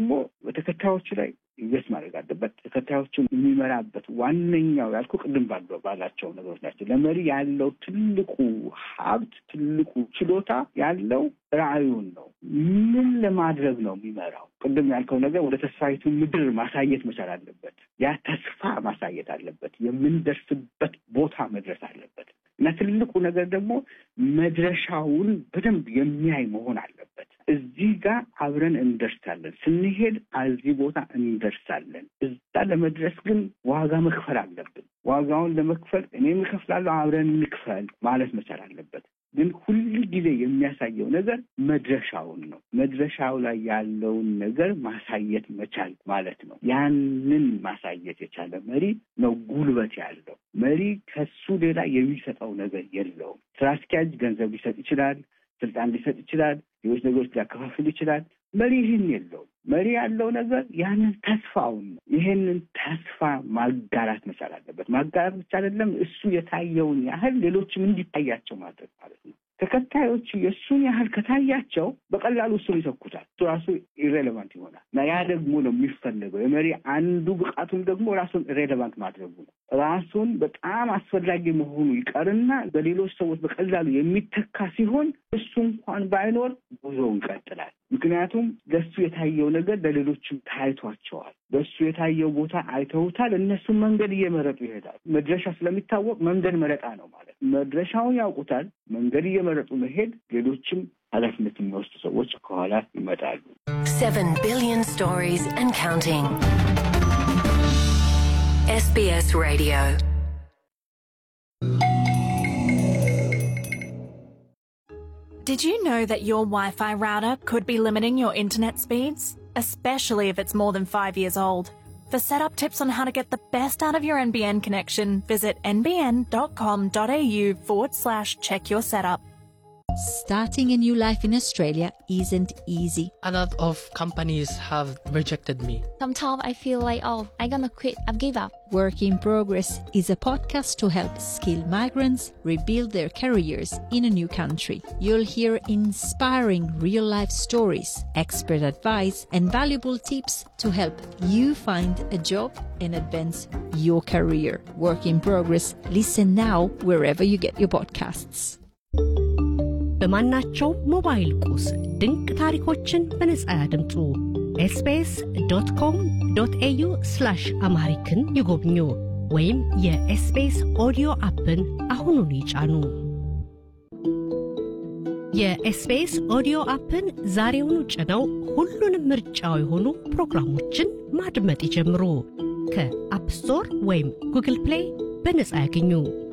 ደግሞ በተከታዮቹ ላይ ኢንቨስት ማድረግ አለበት። ተከታዮቹን የሚመራበት ዋነኛው ያልኩ ቅድም ባለው ባላቸው ነገሮች ናቸው። ለመሪ ያለው ትልቁ ሀብት ትልቁ ችሎታ ያለው ራዕዩን ነው። ምን ለማድረግ ነው የሚመራው? ቅድም ያልከው ነገር ወደ ተስፋይቱ ምድር ማሳየት መቻል አለበት። ያ ተስፋ ማሳየት አለበት። የምንደርስበት ቦታ መድረስ አለበት እና ትልቁ ነገር ደግሞ መድረሻውን በደንብ የሚያይ መሆን አለበት። እዚህ ጋር አብረን እንደርሳለን፣ ስንሄድ እዚህ ቦታ እንደርሳለን። እዛ ለመድረስ ግን ዋጋ መክፈል አለብን። ዋጋውን ለመክፈል እኔም እከፍላለሁ፣ አብረን እንክፈል ማለት መቻል አለበት። ግን ሁል ጊዜ የሚያሳየው ነገር መድረሻውን ነው። መድረሻው ላይ ያለውን ነገር ማሳየት መቻል ማለት ነው። ያንን ማሳየት የቻለ መሪ ነው ጉልበት ያለው መሪ። ከሱ ሌላ የሚሰጠው ነገር የለውም። ስራ አስኪያጅ ገንዘብ ሊሰጥ ይችላል፣ ስልጣን ሊሰጥ ይችላል፣ ሌሎች ነገሮች ሊያከፋፍል ይችላል። መሪ ይህን የለውም። መሪ ያለው ነገር ያንን ተስፋውን ነው። ይሄንን ተስፋ ማጋራት መቻል አለበት። ማጋራት ብቻ አይደለም፣ እሱ የታየውን ያህል ሌሎችም እንዲታያቸው ማድረግ ማለት ነው። ተከታዮቹ የእሱን ያህል ከታያቸው በቀላሉ እሱን ይተኩታል። እሱ ራሱ ኢሬሌቫንት ይሆናል እና ያ ደግሞ ነው የሚፈለገው። የመሪ አንዱ ብቃቱም ደግሞ ራሱን ኢሬሌቫንት ማድረጉ ነው። ራሱን በጣም አስፈላጊ መሆኑ ይቀርና በሌሎች ሰዎች በቀላሉ የሚተካ ሲሆን እሱ እንኳን ባይኖር ጉዞው ይቀጥላል። ምክንያቱም ለሱ የታየው ነገር ለሌሎችም ታይቷቸዋል። በሱ የታየው ቦታ አይተውታል። እነሱም መንገድ እየመረጡ ይሄዳል። መድረሻ ስለሚታወቅ መንገድ መረጣ ነው ማለት መድረሻውን ያውቁታል። መንገድ እየመረጡ መሄድ፣ ሌሎችም ኃላፊነት የሚወስዱ ሰዎች ከኋላ ይመጣሉ። Seven billion stories and counting. SBS Radio. Did you know that your Wi Fi router could be limiting your internet speeds? Especially if it's more than five years old. For setup tips on how to get the best out of your NBN connection, visit nbn.com.au forward slash check your setup. Starting a new life in Australia isn't easy. A lot of companies have rejected me. Sometimes I feel like, oh, I'm gonna quit, I've give up. Work in Progress is a podcast to help skilled migrants rebuild their careers in a new country. You'll hear inspiring real life stories, expert advice, and valuable tips to help you find a job and advance your career. Work in Progress. Listen now wherever you get your podcasts. በማናቸው ሞባይል ቁስ ድንቅ ታሪኮችን በነጻ ያድምጡ። ኤስቢኤስ ዶት ኮም ዶት ኤዩ ስላሽ አምሃሪክን ይጎብኙ ወይም የኤስቢኤስ ኦዲዮ አፕን አሁኑን ይጫኑ። የኤስቢኤስ ኦዲዮ አፕን ዛሬውኑ ጭነው ሁሉንም ምርጫው የሆኑ ፕሮግራሞችን ማድመጥ ይጀምሩ። ከአፕ ስቶር ወይም ጉግል ፕሌይ በነጻ ያገኙ።